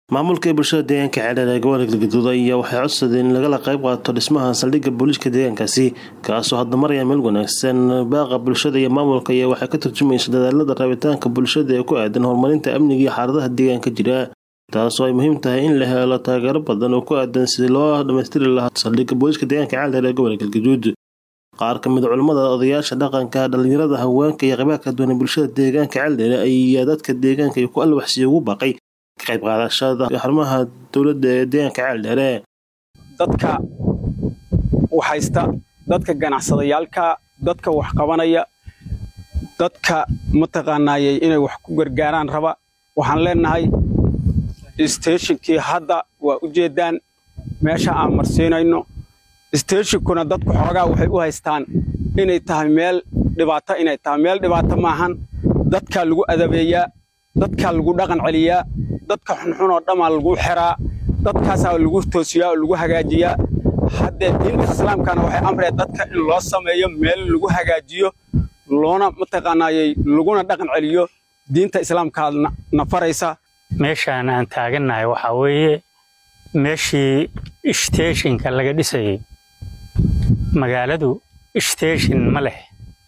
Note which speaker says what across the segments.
Speaker 1: maamulka bulshada deegaanka ceeldheer ee gobolka galgaduud ayaa waxay codsadeen in lagala qayb qaato dhismaha saldhigga booliiska deegaankaasi kaasoo hadda maraya meel wanaagsan baaqa bulshada iyo maamulka ayaa waxay ka turjumaysa dadaalada rabitaanka bulshada ee ku aadan horumarinta amniga iyo xaaladaha deegaanka jira taasoo ay muhiim tahay in la helo taageero badan oo ku aadan sidii loo dhammaystiri lahaa saldhigga booliiska deegaanka ceeldheer ee gobolka galgaduud qaar ka mid culammada odayaasha dhaqanka dhalinyarada haweenka iyo qaybaha kala duwan ee bulshada deegaanka ceeldheere ayaa dadka deegaanka iyo ku alwaxsiya ugu baaqay ka qayb qaadashada xarumaha dowladda ee deegaanka ceeldheere
Speaker 2: dadka waxhaysta dadka ganacsadayaalka dadka wax qabanaya dadka mataqaanaayey inay wax ku gargaaraan raba waxaan leenahay steeshinkii hadda waa u jeeddaan meesha aan marsiinayno steeshinkuna dadku xoogaa waxay u haystaan inay tahay meel dhibaato inay tahay meel dhibaato maahan dadkaa lagu adabeeyaa dadkaa lagu dhaqan celiyaa dadka xunxun oo dhammaa lagu xiraa dadkaasaa lagu toosiyaa oo lagu hagaajiyaa haddee diinta islaamkana waxay amreen dadka in loo sameeyo meel lagu hagaajiyo loona mataqaanaayey laguna dhaqan celiyo diinta islaamkaa na faraysa
Speaker 3: meeshaan aan taagannahay waxaa weeye meeshii steeshinka laga dhisayey magaaladu steeshin ma leh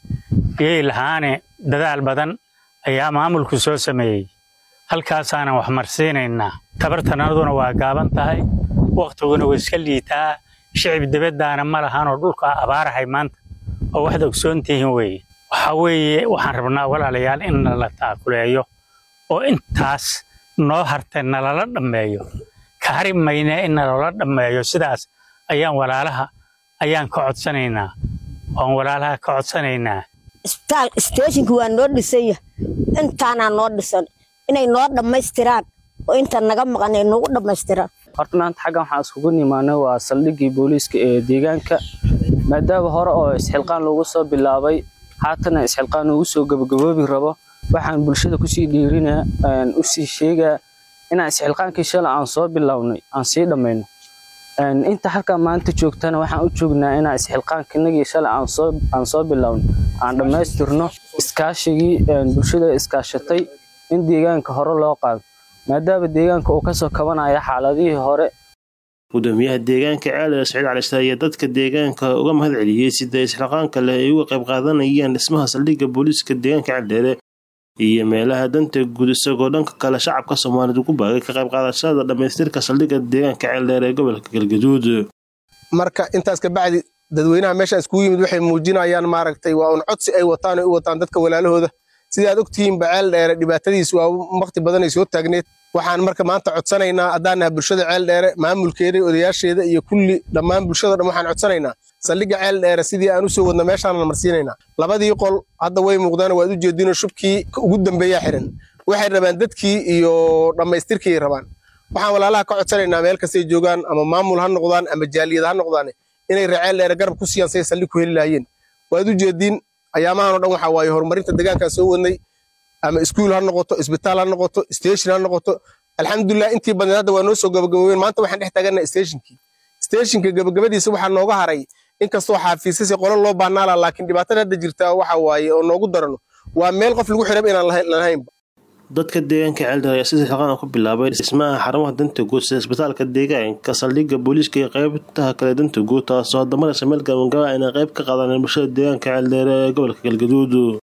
Speaker 3: biyey lahaane dadaal badan ayaa maamulku soo sameeyey halkaasaanan wax marsiinaynaa tabartanaduna waa gaaban tahay wakhtiguna waa iska liitaa shicib dibaddaana ma lahanoo dhulka abaarahay maanta oo waxaad ogsoontihiin weeye waxaa weeye waxaan rabnaa walaalayaal in nala taakuleeyo oo intaas noo hartay nalala dhammeeyo ka hari maynee in nalala dhammeeyo sidaas ayaan walaalaha ayaan ka codsanaynaa waan walaalaha ka codsanaynaa
Speaker 4: isbitaal steeshinka waa noo dhisanya intaanaa noo dhisan inay noo dhammaystiraan oo inta naga maqan ay noogu dhammaystiraan
Speaker 5: horta maanta xaggan waxaan iskugu nimaanay waa saldhiggii booliiska ee deegaanka maadaama hore oo isxilqaan loogu soo bilaabay haatana isxilqaan ugu soo gabagaboobi rabo waxaan bulshada kusii dhiirina u sii sheegaa inaan isxilqaankii shalay aan soo bilownay aan sii dhammayno inta halkaa maanta joogtana waxaan u joognaa inaan isxilqaankinagii shalay aan soo bilownay aan dhammaystirno iskaashigii bulshada iskaashatay in deegaanka hore loo qaado maadaama deegaanka uu kasoo kabanaya xaaladihii hore
Speaker 1: gudoomiyaha deegaanka ceeldheer saciid calisha ayaa dadka deegaanka uga mahad celiyey sida isxilqaanka leh ay uga qayb qaadanayaan dhismaha saldhigga booliiska deegaanka ceeldheere iyo meelaha danta guud isagoo dhanka kale shacabka soomaaliyed ugu baagay ka qayb qaadashada dhammaystirka saldhigga deegaanka ceeldheer ee gobolka galgaduud
Speaker 6: marka intaas kabacdi dadweynaha meeshaan iskugu yimid waxay muujinayaan maaragtay waa un codsi ay wataan ay u wataan dadka walaalahooda sidaad ogtihiinba ceeldheere dhibaatadiis waa waqti badanay soo taagneed waxaan marka maanta codsanaynaa haddaanaha bulshada ceeldheere maamulkeeda odayaasheeda iyo kulli dhammaan bulshado dhan waxaan codsanaynaa saldhigga ceeldheere sidii aan usoo wadna meeshaana marsiinaynaa labadii qol hadda way muuqdaan waad u jeedinoo shubkii ugu dambeeyaa xiran waxay rabaan dadkii iyo dhammaystirkii rabaan waxaan walaalaha ka codsanaynaa meel kastay joogaan ama maamul ha noqdaan ama jaaliyad ha noqdaan inay ree ceeldheere garab ku siiyaan say saldhig ku heli lahaayeen waad u jeediin ayaamahan o dhan waxaa waaye horumarinta deegaankaan soo wadnay ama iskuul ha noqoto isbitaal ha noqoto station ha noqoto alxamdulilah intii badneed hadda waa noo soo gabagaboobeen maanta waxaan dhex taagana stationkii stationka gabagabadiisa waxaa nooga haray inkastoo xaafiisasi qolo loo baanaala laakiin dhibaatada hadda jirta waxa waaye oo noogu darano waa meel qof lagu xirab inaan lahaynba
Speaker 1: dadka deegaanka ceeldheer ayaa sida xilqaan ku bilaabay dhismaha xarumaha danta guud sida isbitaalka deegaanka saldhigga booliiska iyo qaybtaha kale danta guud taasoo hadda maraysa meel gabangaba inay qayb ka qaadaan bulshada deegaanka ceeldheer ee gobolka galgaduud